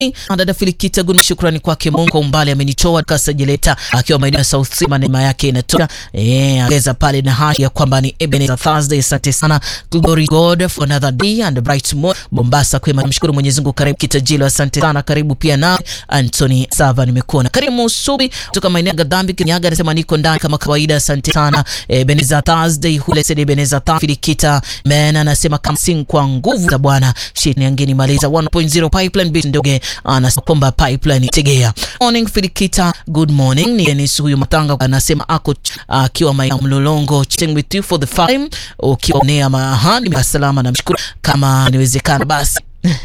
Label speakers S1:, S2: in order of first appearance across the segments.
S1: Dada Filikita Gun, shukrani kwake Mungu kwa umbali amenitoa kasajeleta akiwa maeneo ya South Sea, neema yake inatoka eh, ongeza pale na hashi ya kwamba ni Ebenezer Thursday. Asante sana, glory God for another day and a bright tomorrow. Mombasa kwema, namshukuru Mwenyezi Mungu. Karibu Kitajilo, asante sana, karibu pia na Anthony Sava, nimekuona. Karimu Subi kutoka maeneo ya Gadhambi Kinyaga, anasema niko ndani kama kawaida, asante sana. Ebenezer Thursday hule sede Ebenezer Thursday Filikita men anasema kama sing kwa nguvu za Bwana shini angeni maliza 1.0 pipeline bit ndoge anasema kwamba pipeline tegea. Morning Filikita, good morning. Ni Dennis huyu Matanga anasema ako akiwa uh, mlolongo chatting with you for the time ukiwa nea mahali salama, namshukuru kama niwezekana basi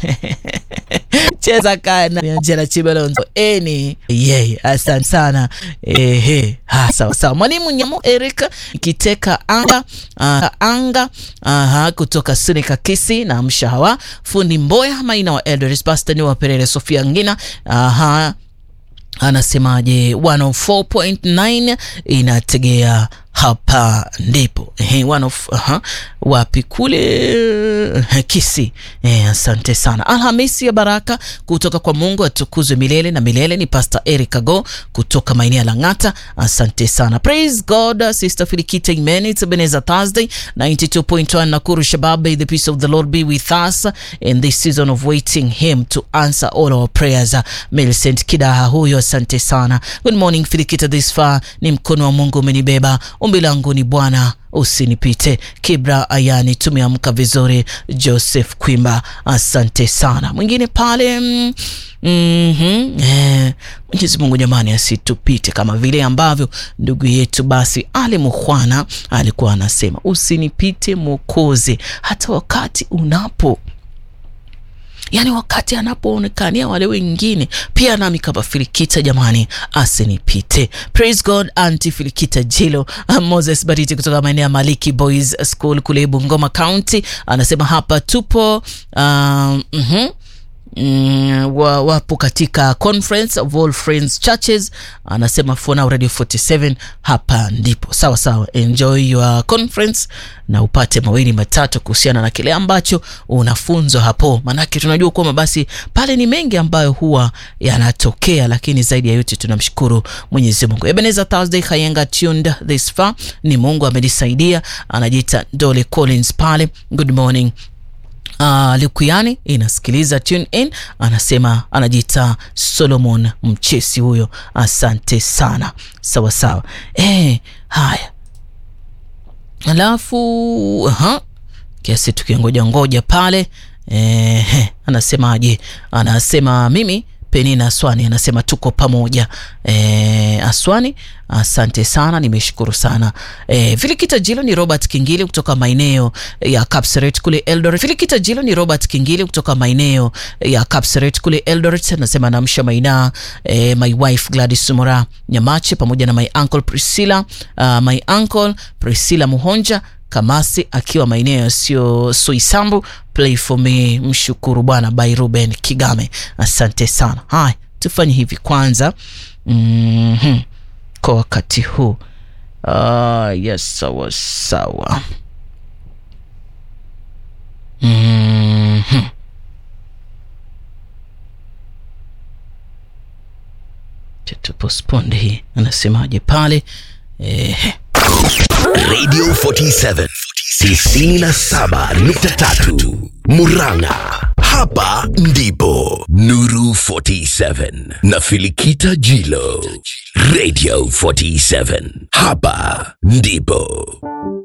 S1: cheza kana Angela Chibelonzo eni yeye, asante sana ehe. Ha, sawa sawa. Mwalimu Nyamu Erika kiteka anga uh, anga uh, kutoka Sunika Kisi na mshahawa fundi Mboya Maina wa Eldoris Pastor ni wa Perere Sofia Ngina uh, anasemaje 104.9 inategea hapa ndipo eh, one of uh, wapi kule Kisi eh, asante sana. Alhamisi ya baraka kutoka kwa Mungu atukuzwe milele na milele. Ni Pastor Eric Ago kutoka maeneo ya Lang'ata, asante sana. Praise God, Sister Filikita, amen. It's Ebenezer Thursday 92.1 Nakuru Shabab. May the peace of the Lord be with us in this season of waiting him to answer all our prayers. Millicent Kidaha huyo, asante sana. Good morning Filikita, this far ni mkono wa Mungu umenibeba Ombi langu ni Bwana usinipite. Kibra Ayani, tumeamka vizuri. Joseph Kwimba, asante sana. Mwingine pale mm, mm -hmm, eh, Mwenyezi Mungu jamani, asitupite kama vile ambavyo ndugu yetu basi Ali Mukhwana alikuwa anasema usinipite Mwokozi, hata wakati unapo yaani wakati anapoonekania wale wengine pia nami kama Filikita jamani, asinipite. Praise God. Anti Filikita Jilo Moses Bariti kutoka maeneo ya Maliki Boys School kule Bungoma County anasema hapa tupo uh, mm -hmm. Mm, wa, wapo katika conference of all friends churches, anasema for now radio 47 hapa ndipo sawa sawa. Enjoy your conference na upate mawili matatu kuhusiana na kile ambacho unafunzwa hapo, maanake tunajua kwamba basi pale ni mengi ambayo huwa yanatokea, lakini zaidi ya yote tunamshukuru Mwenyezi Mungu. Ebenezer Thursday Kayenga tuned this far, ni Mungu amenisaidia. Anajiita Dole Collins pale, good morning Uh, Lukuyani inasikiliza tune in, anasema anajiita Solomon Mchesi huyo, asante sana. Sawa sawa, eh, haya alafu aha, kiasi tukingoja ngoja pale eh, anasemaje? Anasema mimi Penina Aswani anasema tuko pamoja. E, Aswani asante sana, nimeshukuru sana. E, Filikita Jilo ni Robert Kingili kutoka maeneo ya Kapseret kule Eldoret. Filikita Jilo ni Robert Kingili kutoka maeneo ya Kapseret kule Eldoret anasema namsha maina e, my wife Gladys Sumora Nyamache pamoja na my uncle Priscilla, uh, my uncle Priscilla Muhonja Kamasi akiwa maeneo yasiyo Soisambu. Play for me, mshukuru Bwana by Ruben Kigame, asante sana. Haya, tufanye hivi kwanza, mm -hmm. kwa wakati huu uh, yes, sawa sawa, mm -hmm. Tutapostpone hii, anasemaje pale eh.
S2: Radio 47 97.3 Murang'a. Hapa ndipo Nuru 47 na Filikita Jilo. Radio 47 hapa ndipo